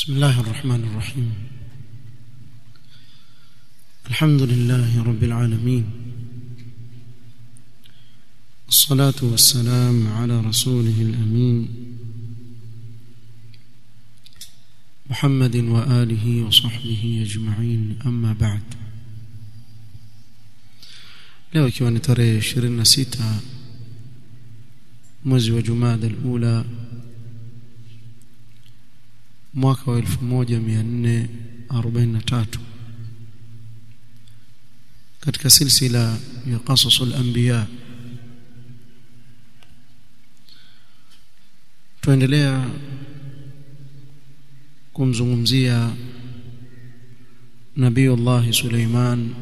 بسم الله الرحمن الرحيم الحمد لله رب العالمين الصلاة والسلام على رسوله الأمين محمد وآله وصحبه أجمعين أما بعد leo ikiwa ni tarehe 26 mwezi wa Jumada al-Ula mwaka wa 1443 katika silsila ya qasasul anbiya tuendelea kumzungumzia Nabiiullah Suleiman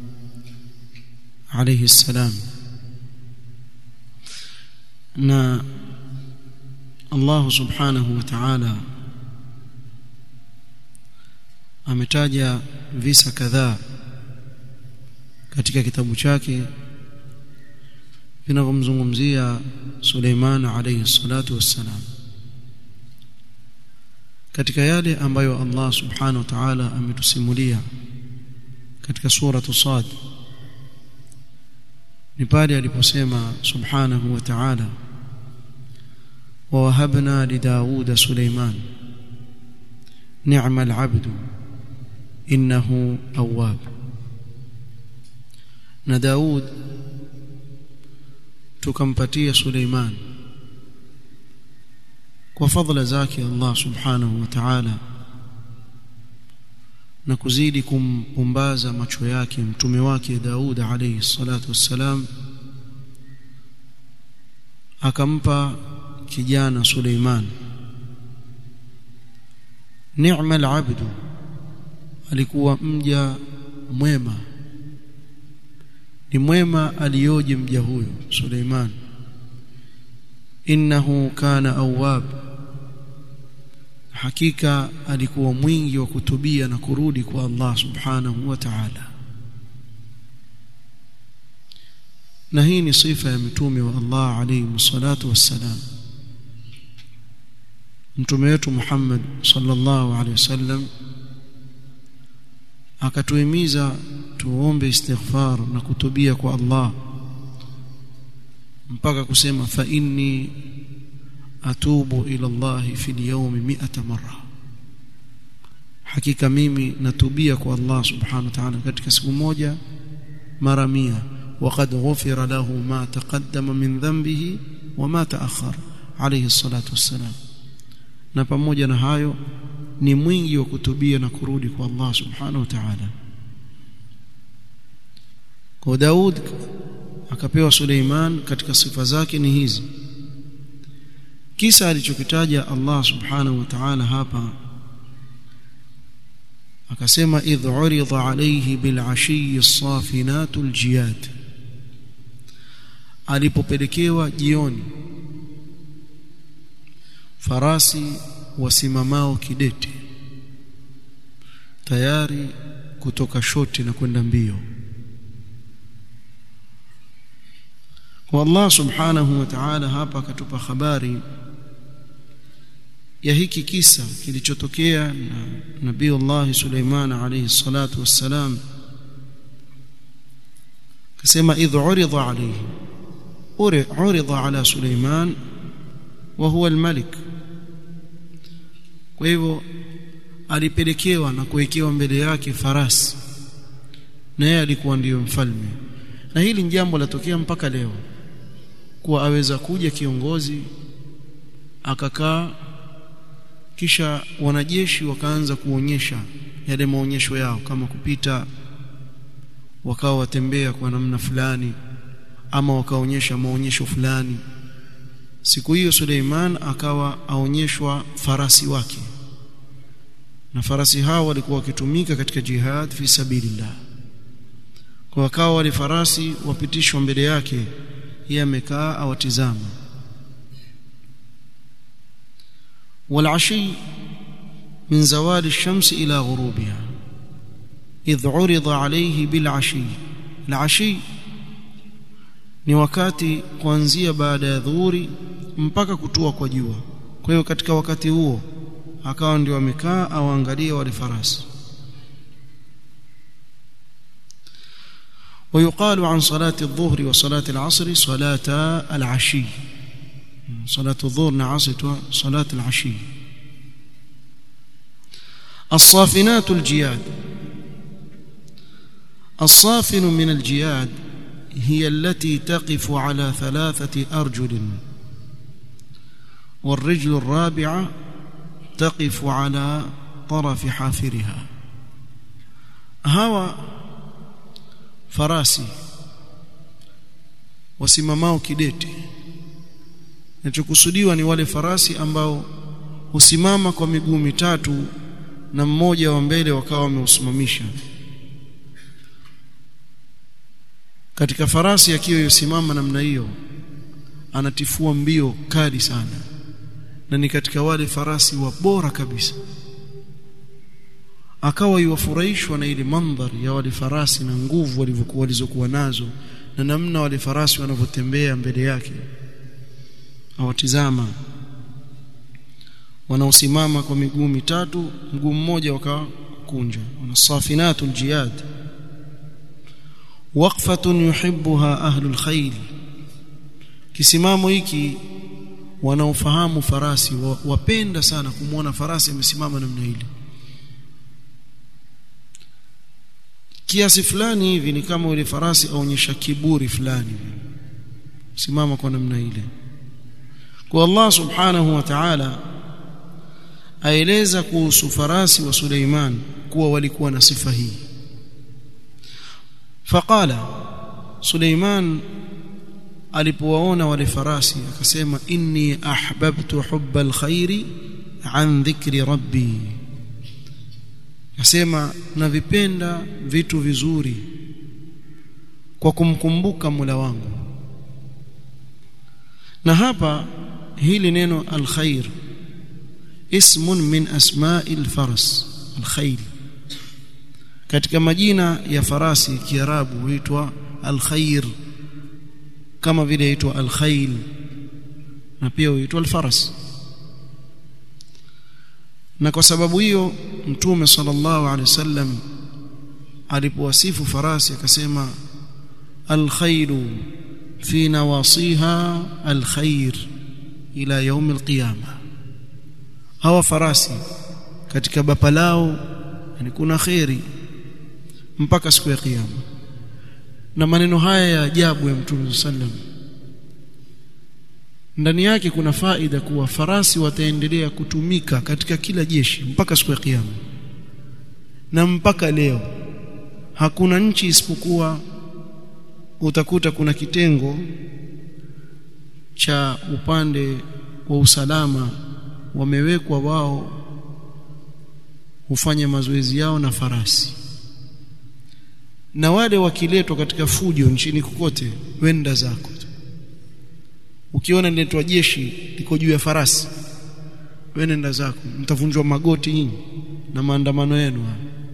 alayhi salam na Allah subhanahu wa ta'ala ametaja visa kadhaa katika kitabu chake vinavyomzungumzia Suleiman alayhi salatu wassalam katika yale ambayo Allah subhanahu wa ta'ala ametusimulia katika sura Sad ni pale aliposema subhanahu wa ta'ala wa wahabna li Daud Suleiman ni'mal 'abdu innahu awwab na Daud tukampatia Suleiman kwa fadhila zake Allah subhanahu wa ta'ala na kuzidi kumpumbaza macho yake mtume wake Daud alayhi salatu wassalam akampa kijana Suleiman ni'mal 'abdu alikuwa mja mwema ni mwema aliyoje mja huyo Suleiman innahu kana awwab hakika alikuwa mwingi wa kutubia na kurudi kwa Allah subhanahu wa ta'ala na hii ni sifa ya mtume wa Allah alayhi salatu wassalam mtume wetu Muhammad sallallahu alayhi wasallam akatuhimiza tuombe istighfar na kutubia kwa Allah mpaka kusema fa inni atubu ila Allah fi al-yawm 100 marra hakika mimi natubia kwa Allah subhanahu wa ta'ala katika siku moja mara 100 وقد غفر له ما تقدم من ذنبه وما تأخر عليه الصلاة والسلام na pamoja na hayo ni mwingi wa kutubia na kurudi kwa Allah subhanahu wa ta'ala kwa Daud akapewa Suleiman katika sifa zake ni hizi kisa alichokitaja Allah subhanahu wa ta'ala hapa akasema idh urida alayhi bil ashiyi safinatul jiyad alipopelekewa jioni farasi wasimamao kidete tayari kutoka shoti na kwenda mbio kwa Allah subhanahu wa ta'ala hapa akatupa habari ya hiki kisa kilichotokea na Nabii Allah Suleiman alayhi salatu wassalam kasema idh urida alayhi urida ala Suleiman wa huwa al-malik kwa hivyo alipelekewa na kuwekewa mbele yake farasi na yeye alikuwa ndiyo mfalme na hili ni jambo latokea mpaka leo kuwa aweza kuja kiongozi akakaa kisha wanajeshi wakaanza kuonyesha yale maonyesho yao kama kupita wakawa watembea kwa namna fulani ama wakaonyesha maonyesho fulani siku hiyo Suleiman akawa aonyeshwa farasi wake na farasi hao walikuwa wakitumika katika jihad fi sabilillah kwa wakawa wale farasi wapitishwa mbele yake yeye amekaa awatizama والعشي من زوال الشمس إلى غروبها إذ عرض عليه بالعشي العشي ni wakati kuanzia baada ya dhuhuri mpaka kutua kwa jua kwa hiyo katika wakati huo akawa ndio amekaa au angalia wale farasi ويقال عن صلاة الظهر وصلاة العصر صلاة العشي صلاة الظهر نعصت صلاة العشي الصافنات الجياد الصافن من الجياد هي التي تقف على ثلاثة أرجل والرجل الرابعة تقف على طرف حافرها هوا farasi wasimamao kidete kinachokusudiwa ni wale farasi ambao husimama kwa miguu mitatu na mmoja wa mbele wakawa wameusimamisha katika farasi akiwa yosimama namna hiyo anatifua mbio kali sana na ni katika wale farasi wa bora kabisa akawa yuwafurahishwa na ile mandhari ya wale farasi na nguvu walivyokuwa walizokuwa nazo na namna wale farasi wanavyotembea mbele yake awatizama wanaosimama kwa miguu mitatu mguu mmoja wakakunja wanasafinatul jiyad waqfatun yuhibbuha ahlul khayl kisimamo hiki wanaofahamu farasi wapenda sana kumwona farasi amesimama namna ile kiasi fulani hivi ni kama yule farasi aonyesha kiburi fulani simama kwa namna ile kwa Allah subhanahu wa ta'ala aeleza kuhusu farasi wa Suleiman kuwa walikuwa na sifa hii faqala Suleiman alipowaona wale farasi akasema inni ahbabtu hubba alkhairi an dhikri rabbi Nasema navipenda vitu vizuri kwa kumkumbuka Mola wangu. Na hapa hili neno alkhair ismun min asma'il faras alkhayl katika majina ya farasi kiarabu huitwa alkhair kama vile huitwa alkhayl na pia huitwa alfaras na kwa sababu hiyo mtume sallallahu alaihi wasallam alipowasifu farasi akasema alkhairu fi nawasiha alkhair ila yaum alqiyama hawa farasi katika bapa lao yani kuna khairi mpaka siku ya kiyama na maneno haya ya ajabu ya mtume sallam ndani yake kuna faida kuwa farasi wataendelea kutumika katika kila jeshi mpaka siku ya kiyama na mpaka leo hakuna nchi isipokuwa utakuta kuna kitengo cha upande wa usalama wamewekwa wao hufanya mazoezi yao na farasi na wale wakiletwa katika fujo nchini kokote wenda zako ukiona niletwa jeshi liko juu ya farasi wewe nenda zako mtavunjwa magoti nyinyi na maandamano yenu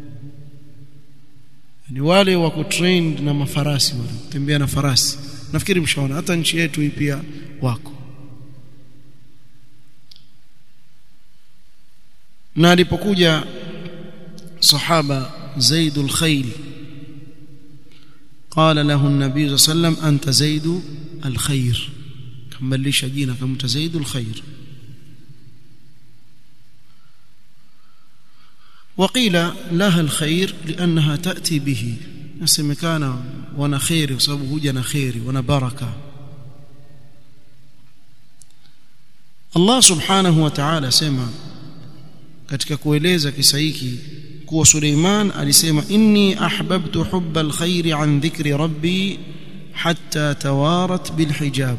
ni wale wako trained na mafarasi wale tembea na farasi nafikiri mshaona hata nchi yetu hii pia wako na alipokuja sahaba Zaid al-Khayl قال له النبي صلى الله عليه وسلم أنت زيد الخير كمليش جينا كمت زيد الخير وقيل لها الخير لأنها تأتي به nasemekana wana khairi kwa sababu huja na khairi wana baraka Allah subhanahu wa ta'ala sema katika kueleza kisa hiki kuwa Suleiman alisema inni ahbabtu hubba alkhairi an dhikri rabbi hatta tawarat bilhijab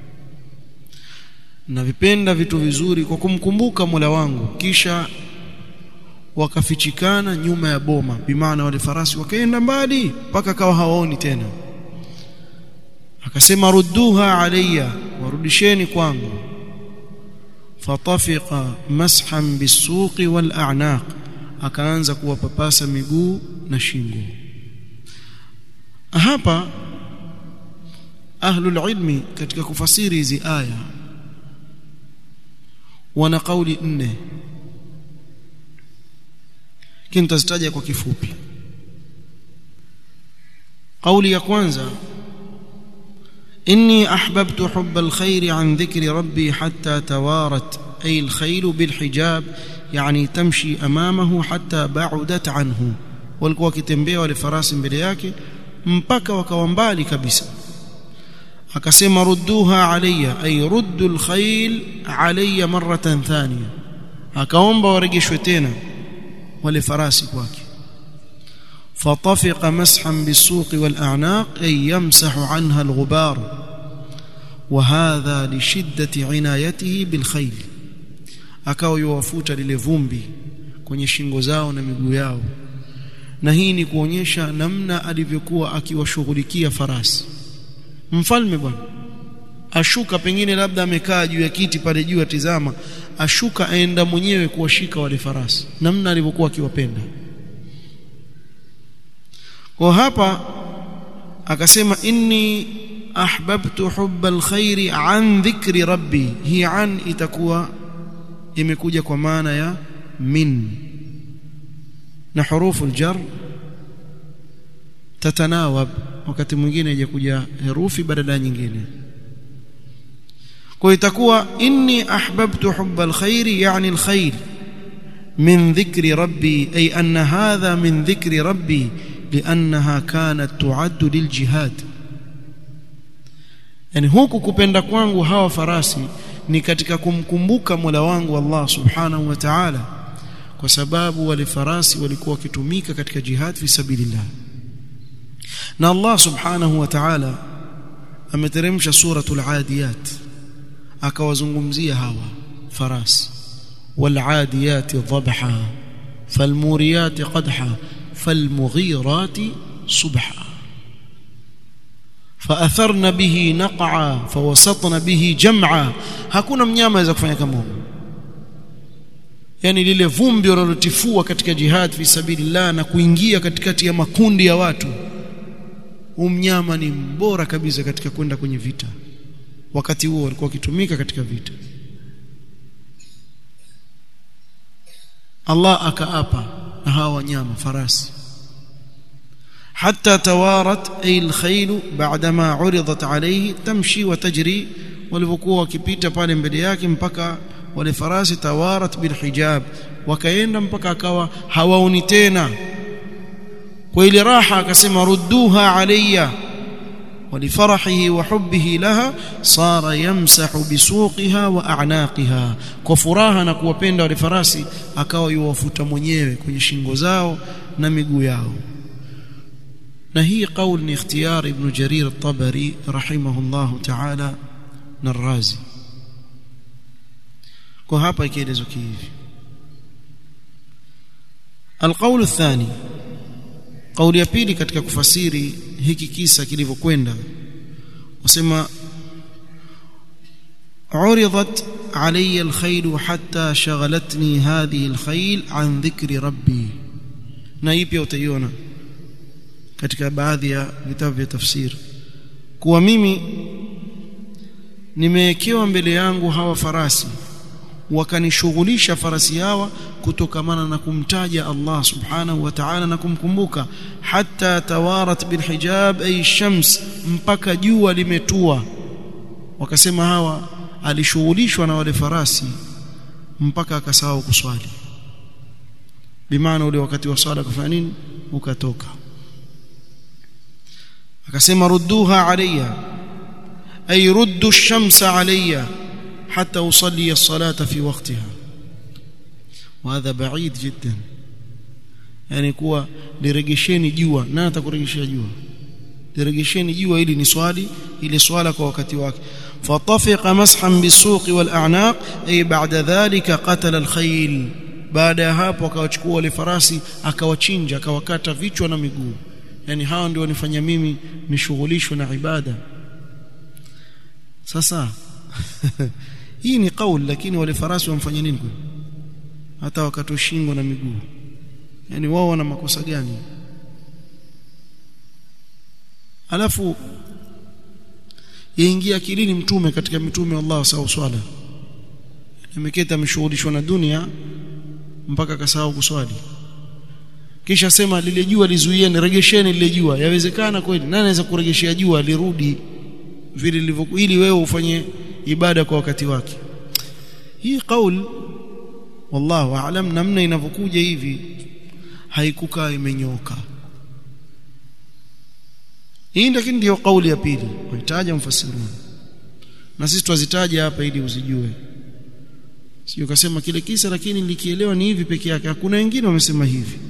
na vipenda vitu vizuri kwa kumkumbuka Mola wangu kisha wakafichikana nyuma ya boma bimaana wale farasi wakaenda mbali mpaka kawa hawaoni tena akasema rudduha alayya warudisheni kwangu fatafiqa mashan bisuqi wal a'naq akaanza kuwapapasa miguu na shingo hapa ahlul ilmi katika kufasiri hizi aya wana kauli nne lakini tutazitaja kwa kifupi قولي ya kwanza إني أحببت حب الخير عن ذكر ربي حتى توارت أي الخيل بالحجاب يعني تمشي أمامه حتى بعدت عنه walikuwa wakitembea wale farasi mbele yake mpaka wakawa mbali kabisa akasema rudduha alayya ay ruddu alkhayl alayya maratan thaniya akaomba waregeshwe tena wale farasi kwake فطفق مسحا بالسوق والأعناق أي يمسح عنها الغبار وهذا لشدة عنايته بالخيل akawa yuwafuta lile vumbi kwenye shingo zao na miguu yao na hii ni kuonyesha namna alivyokuwa akiwashughulikia farasi mfalme bwana ashuka pengine labda amekaa juu ya kiti pale juu atizama ashuka aenda mwenyewe kuwashika wale farasi namna alivyokuwa akiwapenda kwa hapa akasema inni ahbabtu hubba alkhairi an dhikri rabbi hii an itakuwa imekuja kwa maana ya min na hurufu aljar tatanawab wakati mwingine ijakuja herufi badala ya nyingine kwa itakuwa inni ahbabtu hubba alkhairi yani alkhair min dhikri rabbi ay anna hadha min dhikri rabbi لأنها كانت تعد للجهاد yani huku kupenda kwangu hawa farasi ni katika kumkumbuka Mola wangu Allah Subhanahu wa Ta'ala kwa sababu wale farasi walikuwa wakitumika katika jihad fi sabilillah na Allah Subhanahu wa Ta'ala ameteremsha suratul adiyat akawazungumzia hawa farasi wal adiyat dhabha falmuriyat qadha فالمغيرات صبحا فأثرن به نقعا فوسطن به جمعا hakuna mnyama aweza kufanya kama huyo yani lile vumbi wanalotifua katika jihad fi sabilillah na kuingia katikati ya makundi ya watu huyu mnyama ni mbora kabisa katika kwenda kwenye vita wakati huo walikuwa wakitumika katika vita Allah akaapa na hawa wanyama farasi حتى توارت أي الخيل بعدما عرضت عليه تمشي وتجري walivyokuwa wakipita pale mbele yake mpaka wale farasi tawarat bilhijab wakaenda mpaka akawa hawaoni tena kwa ile raha akasema rudduha alayya ولفرحه وحبه لها صار يمسح بسوقها واعناقها kwa furaha na kuwapenda wale farasi akawa yuwafuta mwenyewe kwenye shingo zao na miguu yao na hii kauli ni ikhtiyar ibn jarir at-tabari rahimahullah ta'ala na razi kwa hapa ikielezwa hivi القول الثاني kauli ya pili katika kufasiri hiki kisa kilivyokwenda wasema عرضت علي الخيل حتى شغلتني هذه الخيل عن ذكر ربي na hii pia utaiona katika baadhi ya vitabu vya tafsiri kuwa mimi nimewekewa mbele yangu hawa farasi wakanishughulisha farasi hawa kutokamana na kumtaja Allah subhanahu wa ta'ala na kumkumbuka hatta tawarat bilhijab ay shams mpaka jua limetua wakasema hawa alishughulishwa na wale farasi mpaka akasahau kuswali bimaana ule wakati wa swala kufanya nini ukatoka akasema rudduha alayya ay ruddu ash-shamsa alayya حتى أصلي الصلاة في وقتها وهذا بعيد جدا يعني kuwa lirejesheni jua na atakurejeshia jua lirejesheni jua ili ni swali ile swala kwa wakati wake fatafiqa mashan bisuq wal a'naq ay ba'da dhalika qatala al khayl baada ya hapo akawachukua wale farasi akawachinja akawakata vichwa na miguu yani hawa ndio wanifanya mimi nishughulishwe na ibada sasa hii ni kauli lakini wale farasi wamfanya nini hata wakati shingo na miguu yani wao wana makosa gani alafu yaingia akilini mtume katika mitume wa Allah sawa swala ameketa ameshughulishwa na dunia mpaka akasahau kuswali kisha sema lile jua lizuieni regesheni lile jua yawezekana kweli nani anaweza kuregeshea jua lirudi vile lilivyokuwa ili wewe ufanye ibada kwa wakati wake hii kauli wallahu aalam namna inavyokuja hivi haikukaa imenyoka hii lakini ndio kauli ya pili wahitaji mfasiruni na sisi twazitaja hapa ili uzijue sio kasema kile kisa lakini nilikielewa ni hivi peke yake hakuna wengine wamesema hivi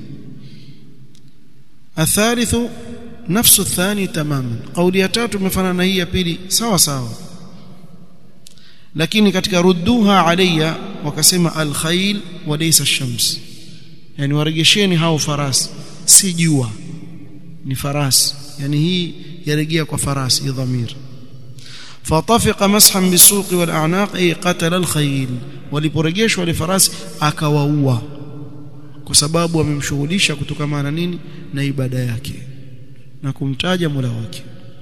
athalithu nafsu thani tamaman kauli ya tatu imefanana na hii ya pili sawa sawa lakini katika rudduha alayya wakasema alkhail wa laysa shams yani waregesheni hao farasi si jua ni farasi yani hii yarejea kwa farasi hii dhamir فطفق مسحا بالسوق والاعناق اي قتل الخيل waliporejeshwa wale farasi akawaua kwa sababu amemshughulisha kutokana na nini na ibada yake na kumtaja Mola wake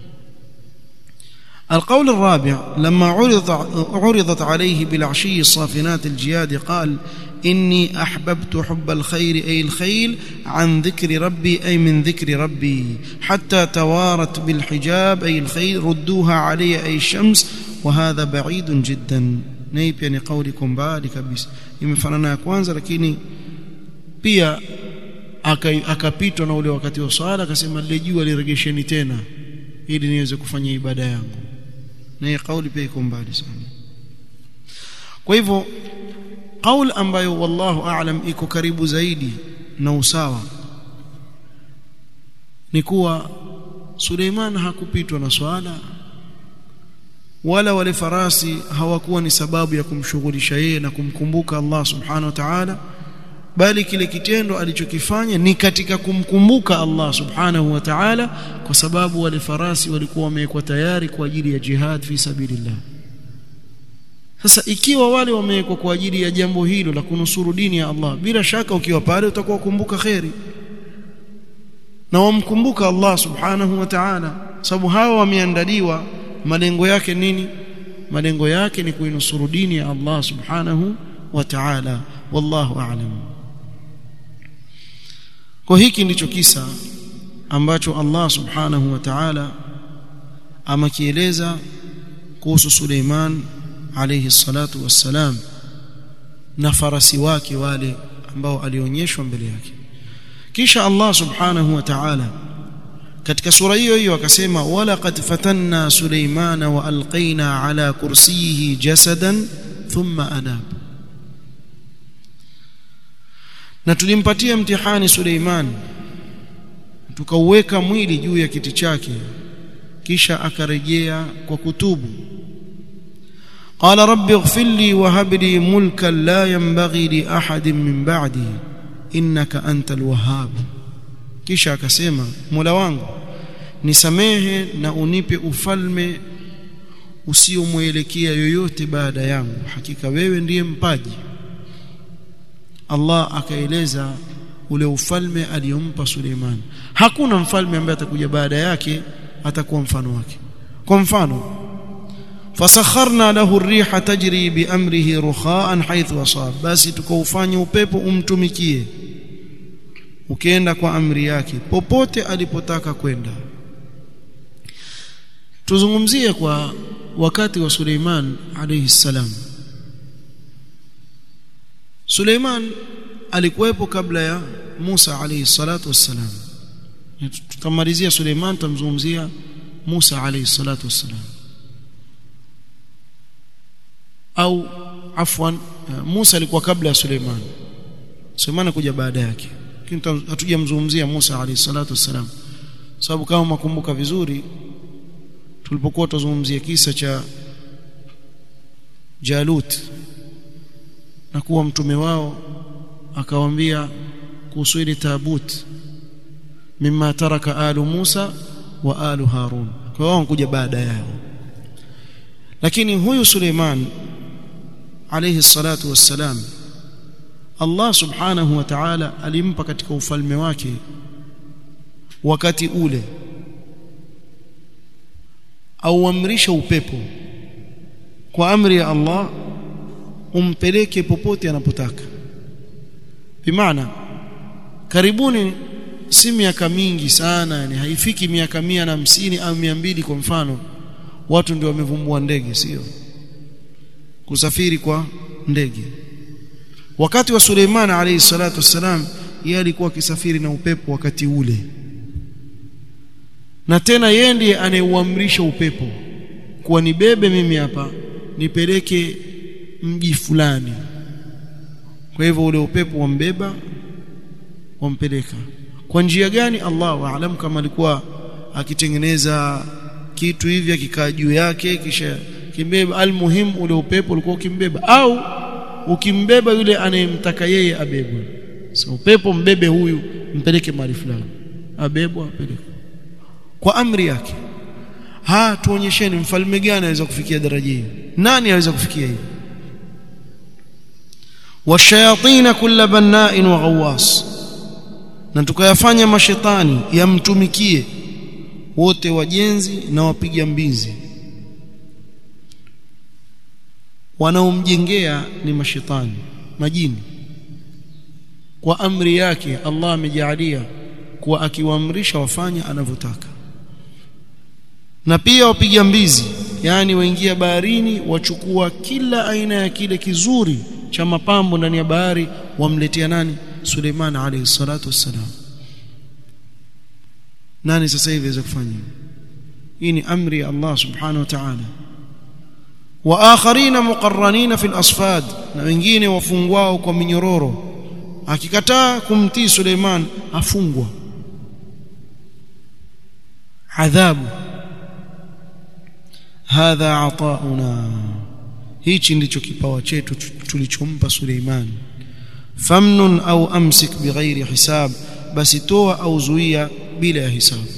القول الرابع لما عرض عرضت عليه بالعشي الصافنات الجياد قال إني أحببت حب الخير أي الخيل عن ذكر ربي أي من ذكر ربي حتى توارت بالحجاب أي الخيل ردوها علي أي الشمس وهذا بعيد جدا نيب يعني قولكم بالي كبيس imefanana ya kwanza lakini pia akapitwa na ule wakati wa swala akasema lile jua liregesheni tena ili niweze kufanya ibada yangu na hii kauli pia iko mbali sana kwa hivyo kauli ambayo wallahu aalam iko karibu zaidi na usawa ni kuwa Suleiman hakupitwa na swala wala wale farasi hawakuwa ni sababu ya kumshughulisha yeye na kumkumbuka Allah subhanahu wa ta'ala bali kile kitendo alichokifanya ni katika kumkumbuka Allah subhanahu wa ta'ala kwa sababu wale farasi walikuwa wamewekwa tayari kwa ajili ya jihad fi sabilillah sasa ikiwa wale wamewekwa kwa ajili ya jambo hilo la kunusuru dini ya Allah bila shaka ukiwa pale utakuwa kumbuka khairi na wamkumbuka Allah subhanahu wa ta'ala sababu hawa wameandaliwa malengo yake nini malengo yake ni kuinusuru dini ya Allah subhanahu wa ta'ala wallahu a'lam kwa hiki ndicho kisa ambacho Allah subhanahu wa ta'ala amakieleza kuhusu Suleiman alayhi salatu wassalam na farasi wake wale ambao alionyeshwa mbele yake kisha Allah subhanahu wa ta'ala katika sura hiyo hiyo akasema wala qad fatanna Suleimana wa alqaina ala kursiyihi jasadan thumma anab na tulimpatia mtihani Suleiman tukauweka mwili juu ya kiti chake kisha akarejea kwa kutubu قال رب اغفر لي وهب لي ملكا لا ينبغي لأحد من بعدي إنك أنت الوهاب kisha akasema Mola wangu nisamehe na unipe ufalme usiomwelekea yoyote baada yangu hakika wewe ndiye mpaji Allah akaeleza ule ufalme aliyompa Suleiman hakuna mfalme ambaye atakuja baada yake atakuwa mfano wake kwa mfano fasakharna lahu ar-riha tajri bi amrihi rukhaan haythu asab basi tukaufanya upepo umtumikie ukienda kwa amri yake popote alipotaka kwenda tuzungumzie kwa wakati wa Suleiman alayhi salam Suleiman alikuwepo kabla ya Musa alayhi salatu wassalam tutamalizia Suleiman tutamzungumzia Musa alayhi salatu wassalam au afwan Musa alikuwa kabla ya Suleiman Suleiman kuja baada yake lakini hatujamzungumzia Musa alayhi salatu wassalam sababu kama makumbuka vizuri tulipokuwa tuzungumzia kisa cha Jalut na kuwa mtume wao akawaambia kuhusu ile tabut mimma taraka alu Musa wa alu Harun kwa wao kuja baada yao lakini huyu Suleiman alayhi salatu wassalam Allah subhanahu wa ta'ala alimpa katika ufalme wake wakati ule auamrisha upepo kwa amri ya Allah umpeleke popote anapotaka bimaana karibuni si miaka mingi sana yani haifiki miaka mia na hamsini au mia mbili kwa mfano watu ndio wamevumbua ndege sio kusafiri kwa ndege wakati wa Suleiman alayhi salatu wassalam yeye alikuwa akisafiri na upepo wakati ule na tena yeye ndiye anayeuamrisha upepo kuwa nibebe mimi hapa nipeleke mji fulani kwa hivyo ule upepo wambeba wampeleka kwa njia gani Allah aalam kama alikuwa akitengeneza kitu hivi akikaa juu yake kisha kimbeba almuhim ule upepo ulikuwa ukimbeba au ukimbeba yule anayemtaka yeye abebwe so upepo mbebe huyu mpeleke mahali fulani abebwa apeleke kwa amri yake ha tuonyesheni mfalme gani anaweza kufikia daraja hiyo nani anaweza kufikia hiyo washayatin kulla banna'in wa ghawwas na tukayafanya mashetani yamtumikie wote wajenzi na wapiga mbizi wanaomjengea ni mashetani majini kwa amri yake Allah amejalia kuwa akiwaamrisha wafanya anavyotaka na pia wapiga mbizi yani waingia baharini wachukua kila aina ya kile kizuri cha mapambo ndani ya bahari wamletea nani Suleiman alayhi salatu wassalam nani sasa hivi aweza kufanya hii ni amri ya Allah subhanahu wa ta'ala wa akharina muqarranina fil asfad na wengine wafungwao kwa minyororo akikataa kumtii Suleiman afungwa adhabu hadha atauna hichi ndicho kipawa chetu tulichompa Suleiman famnun au amsik bighairi hisab basi toa au zuia bila ya hisabu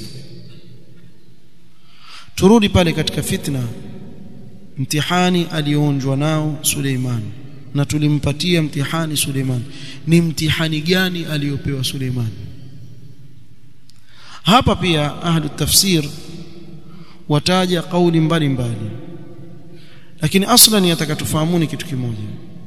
turudi pale katika fitna mtihani alionjwa nao Suleiman na tulimpatia mtihani Suleiman ni mtihani gani aliyopewa Suleiman hapa pia ahlu tafsir wataja kauli mbalimbali lakini aslan yataka tufahamuni kitu kimoja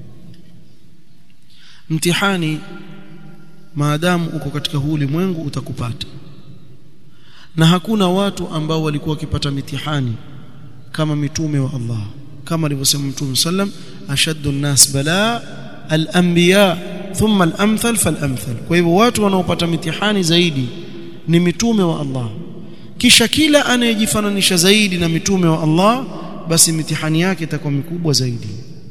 mtihani maadamu uko katika huu ulimwengu utakupata na hakuna watu ambao walikuwa wakipata mitihani kama mitume wa Allah kama alivyosema mtume sallam ashaddu an-nas bala al-anbiya thumma al-amthal fal-amthal kwa hivyo watu wanaopata mitihani zaidi ni mitume wa Allah kisha kila anayejifananisha zaidi na mitume wa Allah basi mitihani yake itakuwa mikubwa zaidi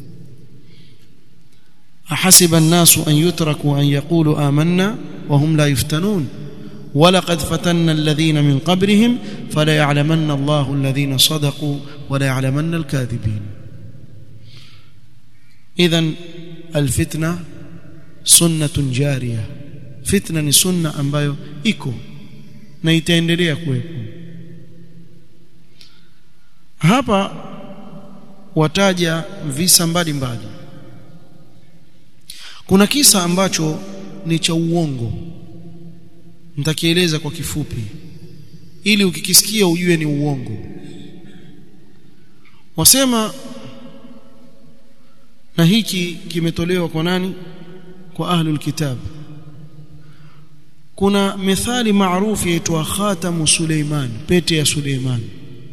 ahasiba an-nasu an yutraku an yaqulu amanna wa hum la yuftanun ولقد فتنا الذين من قبلهم فلا يعلمن الله الذين صدقوا ولا يعلمن الكاذبين اذا الفتنه سنه جاريه فتنه ni sunna ambayo iko na itaendelea kuwepo hapa wataja visa mbalimbali kuna kisa ambacho ni cha uongo nitakieleza kwa kifupi ili ukikisikia ujue ni uongo wasema na hiki kimetolewa kwa nani kwa ahlul kitab kuna methali maarufu yaitwa khatamu Suleiman pete ya Suleiman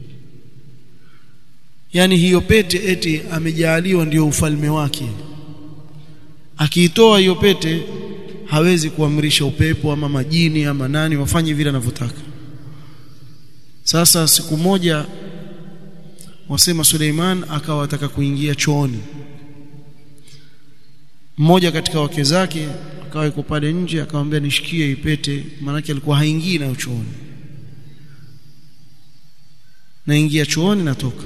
yani hiyo pete eti amejaaliwa ndio ufalme wake akiitoa hiyo pete hawezi kuamrisha upepo ama majini ama nani wafanye vile anavyotaka sasa siku moja wasema Suleiman akawa ataka kuingia chooni mmoja katika wake zake akawa yuko pale nje akamwambia nishikie ipete maanake alikuwa haingii na chooni naingia chooni natoka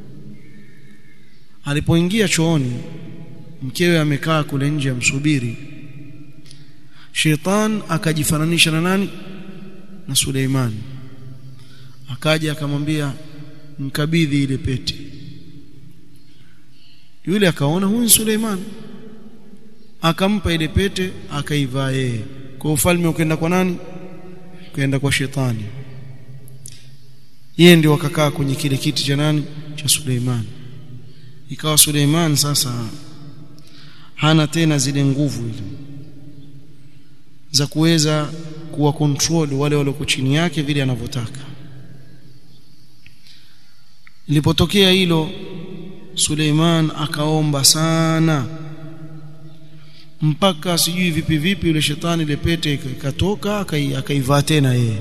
alipoingia chooni mkewe amekaa kule nje amsubiri Sheitan akajifananisha na nani na Suleiman akaja akamwambia mkabidhi ile pete yule akaona huyu ni Suleiman akampa ile pete akaivaa yeye kwa ufalme ukaenda kwa nani ukaenda kwa shetani yeye ndio akakaa kwenye kile kiti cha nani cha Suleiman ikawa Suleiman sasa hana tena zile nguvu ile za kuweza kuwa control wale walioko chini yake vile anavyotaka ilipotokea hilo Suleiman akaomba sana mpaka sijui vipi vipi yule shetani ile pete ikatoka akaivaa tena yeye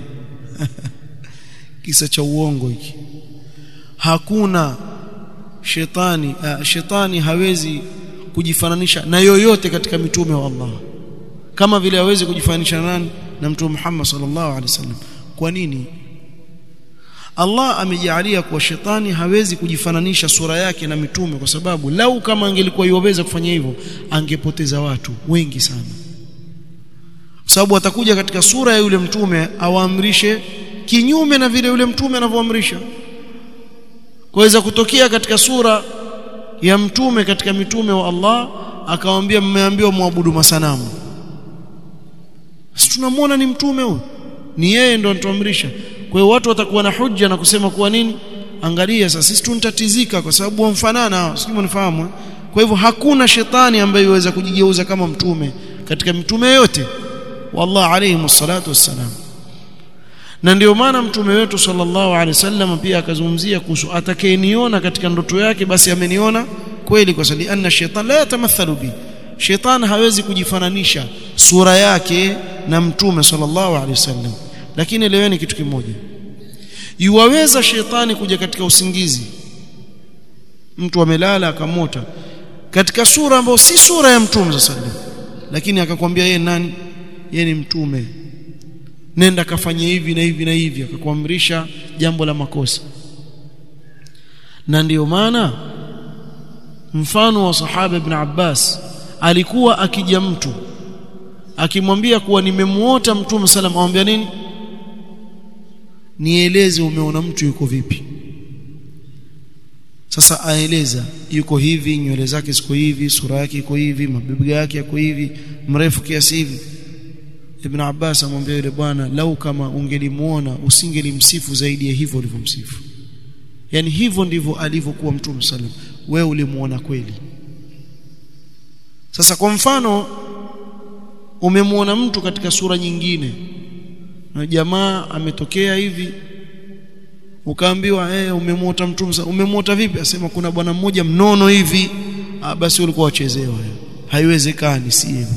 kisa cha uongo hiki hakuna shetani uh, shetani hawezi kujifananisha na yoyote katika mitume wa Allah kama vile hawezi kujifananisha nani na mtume Muhammad sallallahu alaihi wasallam kwa nini Allah amejalia kuwa shetani hawezi kujifananisha sura yake na mitume kwa sababu lau kama angelikuwa yoweza kufanya hivyo angepoteza watu wengi sana kwa sababu atakuja katika sura ya yule mtume awaamrishe kinyume na vile yule mtume anavyoamrisha kuweza kutokea katika sura ya mtume katika mitume wa Allah akawaambia mmeambiwa muabudu masanamu sisi tunamwona ni mtume huyu ni yeye ndo anatuamrisha kwa hiyo watu watakuwa na hujja na kusema kuwa nini angalia sasa sisi tuntatizika kwa sababu wamfanana sio mnafahamu kwa hivyo hakuna shetani ambaye yuweza kujigeuza kama mtume katika mitume yote wallah alayhi wassalatu wassalam na ndio maana mtume wetu sallallahu alaihi wasallam pia akazungumzia kuhusu atakayeniona katika ndoto yake basi ameniona kweli kwa sababu anna shaytan la yatamathalu bi shaytan hawezi kujifananisha sura yake na mtume sallallahu alaihi wasallam lakini eleweni kitu kimoja yuwaweza shetani kuja katika usingizi mtu amelala akamota katika sura ambayo si sura ya mtume sallallahu lakini akakwambia yeye nani yeye ni mtume nenda kafanye hivi na hivi na hivi akakuamrisha jambo la makosa na ndiyo maana mfano wa sahaba ibn Abbas alikuwa akija mtu akimwambia kuwa nimemuota mtume sallam amwambia nini nieleze umeona mtu yuko vipi sasa aeleza yuko hivi nywele zake ziko hivi sura yake iko hivi mabega yake yako hivi mrefu kiasi hivi Ibn Abbas amwambia yule bwana lau kama ungelimuona usingelimsifu zaidi ya hivyo ulivyomsifu yani hivyo ndivyo alivyokuwa mtume sallam wewe ulimuona kweli sasa kwa mfano umemuona mtu katika sura nyingine na jamaa ametokea hivi ukaambiwa eh umemuota mtume umemuota vipi asema kuna bwana mmoja mnono hivi ah basi ulikuwa wachezewa haiwezekani si hivyo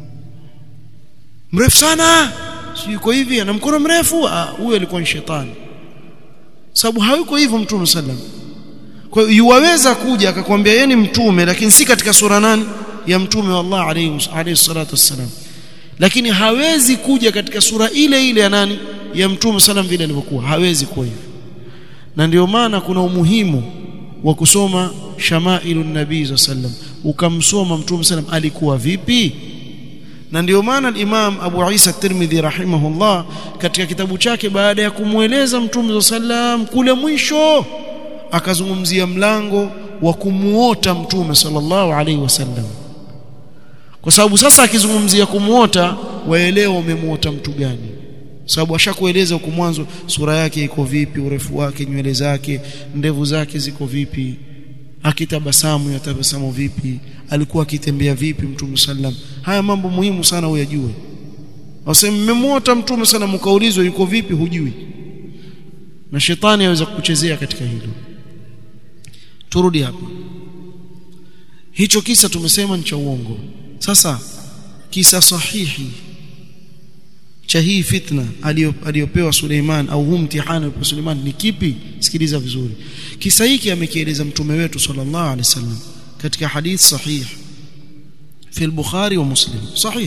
mrefu sana si yuko hivi ana mkono mrefu ah huyo alikuwa ni shetani sababu hayuko hivyo mtume sallam kwa hiyo yuwaweza kuja akakwambia yeye ni mtume lakini si katika sura nani ya mtume wa Allah alayhi alayhi salatu wassalam lakini hawezi kuja katika sura ile ile ya nani ya mtume sallam vile alivyokuwa hawezi kuwa hivyo na ndio maana kuna umuhimu wa kusoma shamailun nabii sallam ukamsoma mtume sallam alikuwa vipi na ndio maana al-Imam Abu Isa at-Tirmidhi rahimahullah katika kitabu chake baada ya kumweleza Mtume sallam kule mwisho akazungumzia mlango wa kumuota Mtume sallallahu alaihi wasallam kwa sababu sasa akizungumzia kumuota waelewa umemuota mtu gani sababu ashakueleza huko mwanzo sura yake iko vipi urefu wake nywele zake ndevu zake ziko vipi akitabasamu yatabasamu vipi alikuwa akitembea vipi mtume sallam haya mambo muhimu sana uyajue wasema mmemwota mtume sana mkaulizwa yuko vipi hujui na shetani aweza kukuchezea katika hilo turudi hapa hicho kisa tumesema ni cha uongo sasa kisa sahihi cha hii fitna aliyopewa Suleiman au huu mtihani wa Suleiman ni kipi sikiliza vizuri kisa hiki amekieleza mtume wetu sallallahu alaihi wasallam katika hadith sahih fi al-Bukhari wa Muslim sahih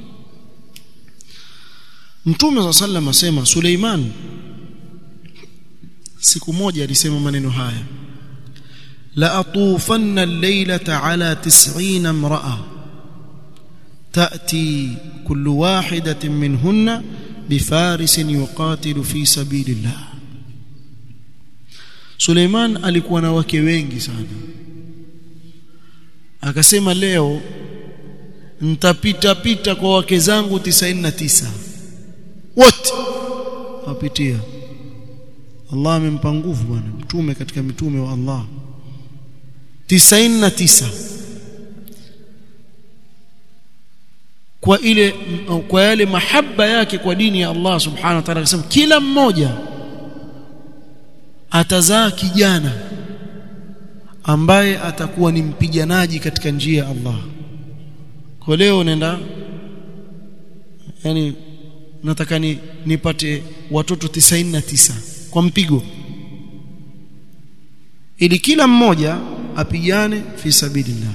mtume sallallahu alaihi asema Suleiman siku moja alisema maneno haya la atufanna al-laylata ala 90 imra'a تأتي كل واحدة منهن بفارس يقاتل في سبيل الله Suleiman alikuwa na wake wengi sana akasema leo nitapita pita kwa wake zangu 99 wote wapitia Allah amempa nguvu bwana mtume katika mitume wa Allah 99 kwa ile kwa yale mahaba yake kwa dini ya Allah subhanahu wa ta'ala akasema kila mmoja atazaa kijana ambaye atakuwa ni mpiganaji katika njia ya Allah kwa leo nenda yani nataka ni nipate watoto 99 kwa mpigo ili kila mmoja apigane fi sabilillah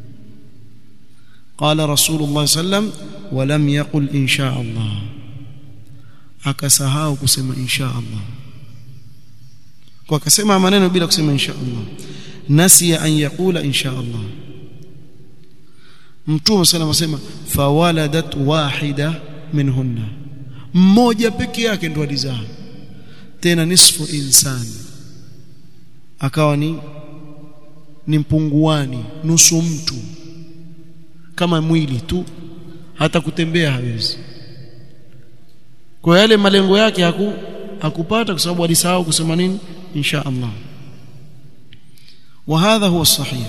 qala rasulullah sallam walam yaqul insha Allah akasahau kusema insha Allah kwa akasema maneno bila kusema insha Allah nasiya an yaqula insha Allah mtume sallam asema fawaladat wahida minhunna mmoja peke yake ndo alizaa tena nisfu insani akawa ni ni mpunguani nusu mtu kama mwili tu hata kutembea hawezi kwa yale malengo yake haku hakupata kwa sababu alisahau kusema nini insha Allah wa hadha huwa sahih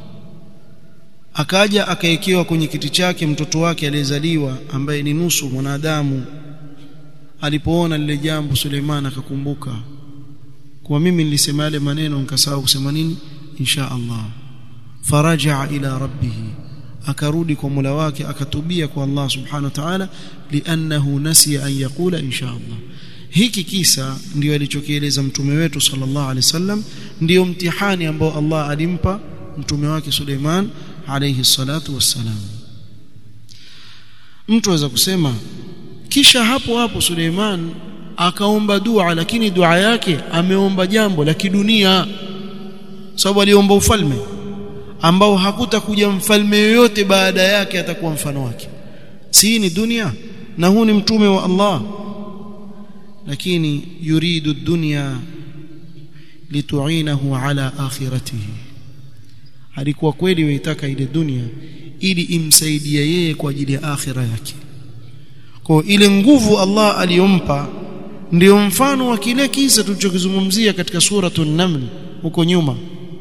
akaja akaekewa kwenye kiti chake mtoto wake aliyezaliwa ambaye ni nusu mwanadamu alipoona lile jambo Suleiman akakumbuka kwa mimi nilisema yale maneno nikasahau kusema nini insha Allah faraja ila rabbih akarudi kwa Mola wake akatubia kwa Allah subhanahu wa ta'ala li'annahu nasiya an yaqula insha Allah hiki kisa ndio alichokieleza mtume wetu sallallahu alaihi wasallam ndio mtihani ambao Allah alimpa mtume wake Suleiman alayhi salatu wassalam mtu aweza kusema kisha hapo hapo Suleiman akaomba dua lakini dua yake ameomba jambo la kidunia sababu aliomba ufalme ambao hakutakuja mfalme yoyote baada yake atakuwa mfano wake si ni dunia na huu ni mtume wa Allah lakini yuridu dunya lituinahu ala akhiratihi alikuwa kweli waitaka ile dunia ili imsaidie yeye kwa ajili ya akhira yake kwa ile nguvu Allah aliyompa ndio mfano wa kile kisa tulichokizungumzia katika suratul naml huko nyuma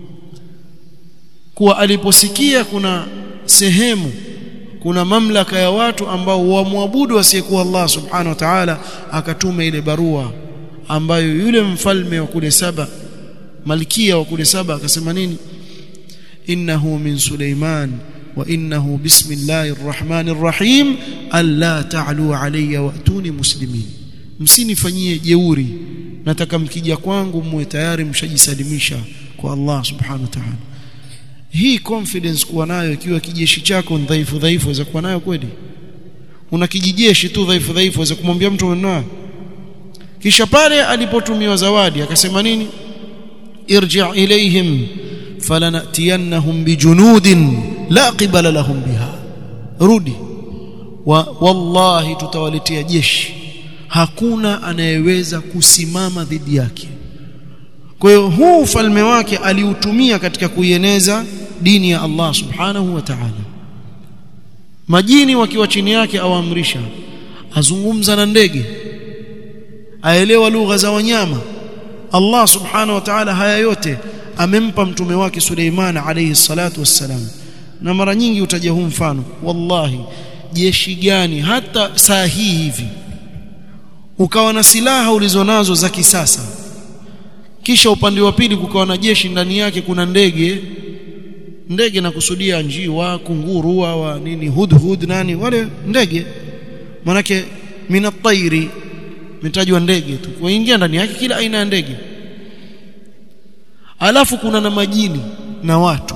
kuwa aliposikia kuna sehemu kuna mamlaka ya watu ambao wamwabudu asiyekuwa Allah subhanahu wa ta'ala akatuma ile barua ambayo yule mfalme wa kule saba malkia wa kule saba akasema nini innahu min Suleiman wa innahu bismillahir rahmanir rahim alla ta'lu alayya wa'tuni muslimin msinifanyie jeuri nataka mkija kwangu muwe tayari mshajisalimisha kwa Allah subhanahu wa ta'ala hii confidence kuwa nayo ikiwa kijeshi chako ni dhaifu dhaifu waweza kuwa nayo kweli una kijijeshi tu dhaifu dhaifu waweza kumwambia mtu umenao kisha pale alipotumiwa zawadi akasema nini irji' ilayhim falanatiyannahum bijunudin la qibala lahum biha rudi wa wallahi tutawaletea jeshi hakuna anayeweza kusimama dhidi yake kwa hiyo huu ufalme wake aliutumia katika kuieneza dini ya Allah subhanahu wa ta'ala majini wakiwa chini yake awaamrisha azungumza na ndege aelewa lugha za wanyama Allah subhanahu wa ta'ala haya yote amempa mtume wake Suleiman alayhi salatu wassalam na mara nyingi utaja huu mfano wallahi jeshi gani hata saa hii hivi ukawa na silaha ulizonazo za kisasa kisha upande wa pili kukawa na jeshi ndani yake kuna ndege ndege na kusudia njiwa kunguru wa nini hudhud nani wale ndege manake minatairi mitajwa ndege tu waingia ndani yake kila aina ya ndege alafu kuna na majini na watu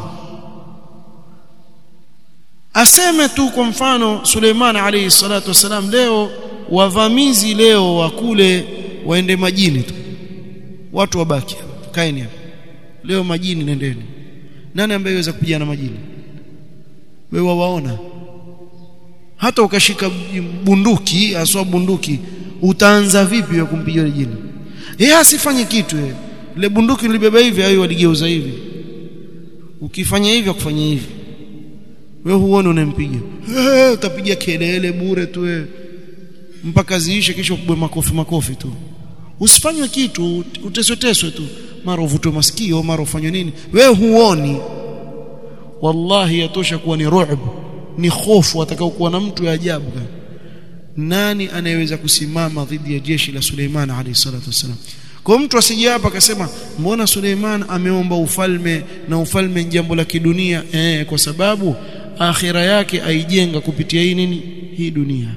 aseme tu kwa mfano Suleiman alayhi salatu wasalam leo wavamizi leo wa kule waende majini tu watu wabaki kaeni hapo leo majini nendeni nani ambaye yaweza kupigana majini wewe waona hata ukashika bunduki aswa bunduki utaanza vipi wewe kumpiga yule jini yeye asifanye kitu yeye ile bunduki nilibeba hivi au waligeuza hivi ukifanya hivi akufanya hivi wewe huone unampiga hey, utapiga kelele bure tu wewe mpaka ziishe kisha kubwe makofi makofi tu usifanywe kitu utesweteswe tu mara uvutwe masikio mara ufanywe nini wewe huoni wallahi yatosha kuwa ni ru'b ni hofu atakaokuwa na mtu ya ajabu gani nani anayeweza kusimama dhidi ya jeshi la Suleiman alayhi salatu wasalam kwa mtu asije hapa akasema mbona Suleiman ameomba ufalme na ufalme ni jambo la kidunia eh kwa sababu akhira yake aijenga kupitia hii nini hii dunia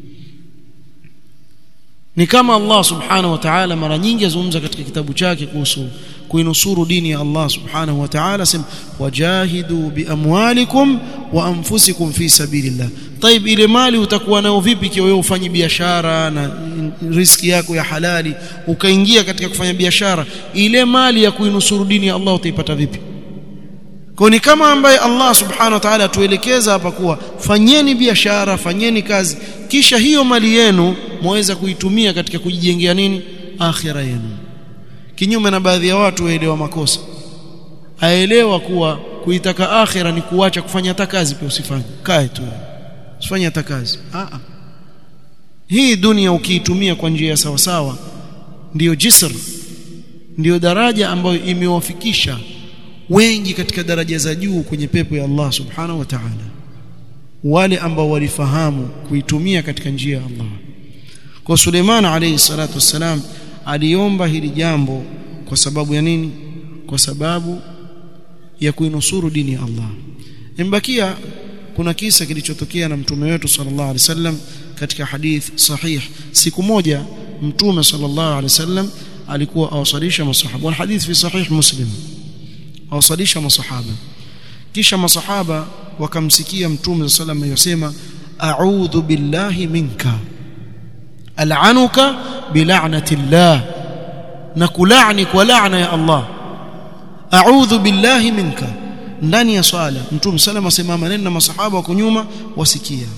ni kama Allah subhanahu wa ta'ala mara nyingi azungumza katika kitabu chake kuhusu kuinusuru dini ya Allah subhanahu wa ta'ala sema wajahidu biamwalikum wa anfusikum fi sabilillah طيب ile mali utakuwa nayo vipi ikiwa wewe ufanye biashara na riski yako ya halali ukaingia katika kufanya biashara ile mali ya kuinusuru dini ya Allah utaipata vipi kwa ni kama ambaye Allah subhanahu wa ta'ala atuelekeza hapa kuwa fanyeni biashara fanyeni kazi kisha hiyo mali yenu mwaweza kuitumia katika kujijengea nini akhira yenu kinyume na baadhi ya watu waelewa makosa aelewa kuwa kuitaka akhira ni kuacha kufanya hata kazi pia usifanye kae tu usifanye hata kazi a hii dunia ukiitumia kwa njia ya sawa sawa ndiyo jisr ndiyo daraja ambayo imewafikisha wengi katika daraja za juu kwenye pepo ya Allah subhanahu wa ta'ala wale ambao walifahamu kuitumia katika njia ya Allah kwa Suleiman alayhi salatu wassalam aliomba hili jambo kwa sababu ya nini kwa sababu ya kuinusuru dini ya Allah imbakia kuna kisa kilichotokea na mtume wetu sallallahu alaihi wasallam katika hadith sahih siku moja mtume sallallahu alaihi wasallam alikuwa awasalisha masahaba wal hadith fi sahih muslim awasalisha masahaba kisha masahaba wakamsikia mtume sallallahu alaihi wasallam yosema a'udhu billahi minka al'anuka bil'anati llah na kulani kwa laana ya Allah a'udhu billahi minka ndani ya swala mtume sallallahu asema maneno na masahaba wako nyuma wasikia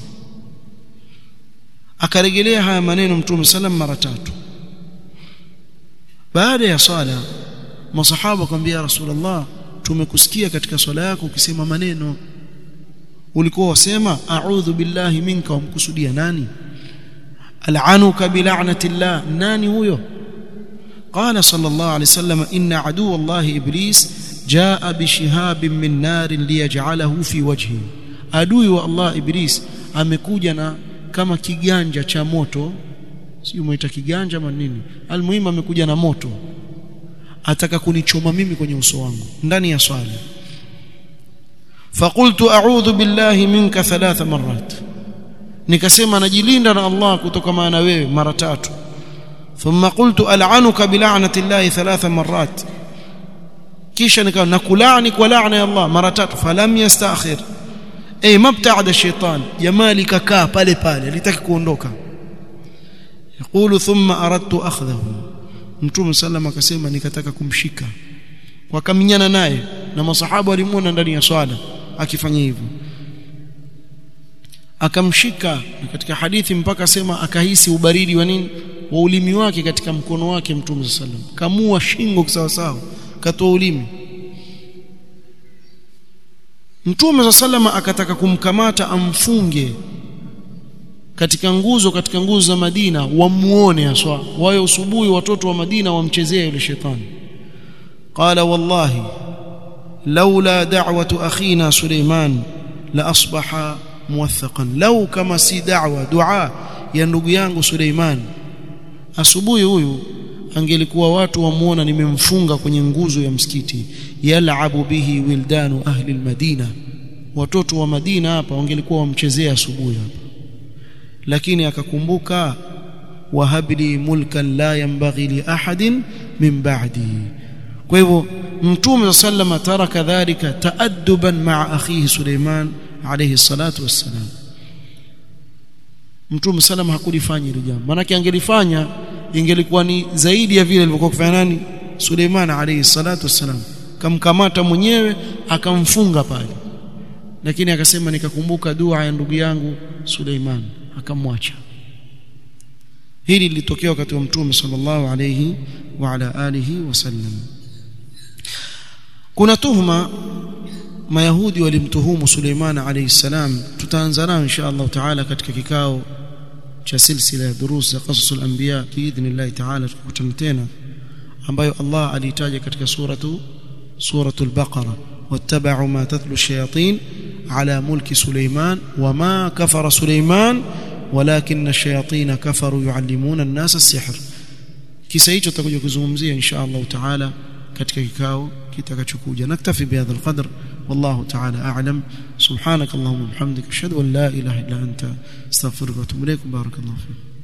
akarejelea haya maneno mtume sallam mara tatu baada ya swala masahaba akamwambia rasulullah tumekusikia katika swala yako ukisema maneno ulikuwa wasema a'udhu billahi minka wamkusudia nani al'anuka bil'anati llah nani huyo قال صلى الله عليه وسلم إن عدو الله إبليس جاء بشهاب من نار ليجعله في وجهه adui wa Allah Iblis amekuja na kama kiganja cha moto sio muita kiganja ama nini almuhimu amekuja na moto ataka kunichoma mimi kwenye uso wangu ndani ya swala faqultu a'udhu billahi minka thalatha marrat nikasema najilinda na Allah kutoka maana wewe mara tatu thumma qultu al'anuka bil'anati llahi thalatha marrat kisha nikawa nakulani kwa laana ya Allah mara tatu falam yastakhir ay mabta'ada shaitan jamali kakaa pale pale alitaki kuondoka yaqulu thumma aradtu akhdhahu mtume sallam akasema nikataka kumshika wakaminyana naye na masahaba walimuona ndani ya swala akifanya hivyo akamshika katika hadithi mpaka sema akahisi ubaridi wa nini wa ulimi wake katika mkono wake mtume sallam kamua shingo sawa sawa katoa ulimi Mtume sallama akataka kumkamata amfunge katika nguzo katika nguzo za Madina wamuone aswa wayo usubuhi watoto wa Madina wamchezea yule shetani qala wallahi laula da'watu akhina Suleiman la asbaha muwathaqan law kama si da'wa dua ya ndugu yangu Suleiman asubuhi huyu angelikuwa watu wamuona nimemfunga kwenye nguzo ya msikiti yalabu bihi wildanu ahli almadina watoto wa Madina hapa wangelikuwa wamchezea asubuhi hapa lakini akakumbuka wahabli mulkan la yanbaghi li ahadin min ba'di kwa hivyo mtume sallama taraka dhalika taadduban ma'a akhihi Suleiman alayhi salatu wassalam mtume sallama hakulifanya hilo jambo maana angelifanya ingelikuwa ni zaidi ya vile alivyokuwa kufanya nani Suleiman alayhi salatu wassalam kamkamata mwenyewe akamfunga pale lakini akasema nikakumbuka dua ya ndugu yangu Suleiman akamwacha hili lilitokea wakati wa mtume sallallahu alayhi wa ala alihi wasallam kuna tuhuma mayahudi walimtuhumu Suleiman alayhi salam tutaanza nayo insha Allah taala katika kikao cha silsila ya durus za qasasul anbiya biidhnillah taala tukutana tena ambayo Allah aliitaja katika suratu suratul baqara wattaba'u ma tatlu shayatin على ملك سليمان وما كفر سليمان ولكن الشياطين كفروا يعلمون الناس السحر kisa hicho tutakuja kuzungumzia insha Allah taala katika kikao kitakachokuja naktafi bihadha alqadr wallahu taala a'lam subhanak allahumma bihamdika ashhadu an la ilaha illa anta astaghfiruka wa atubu ilaik barakallahu fik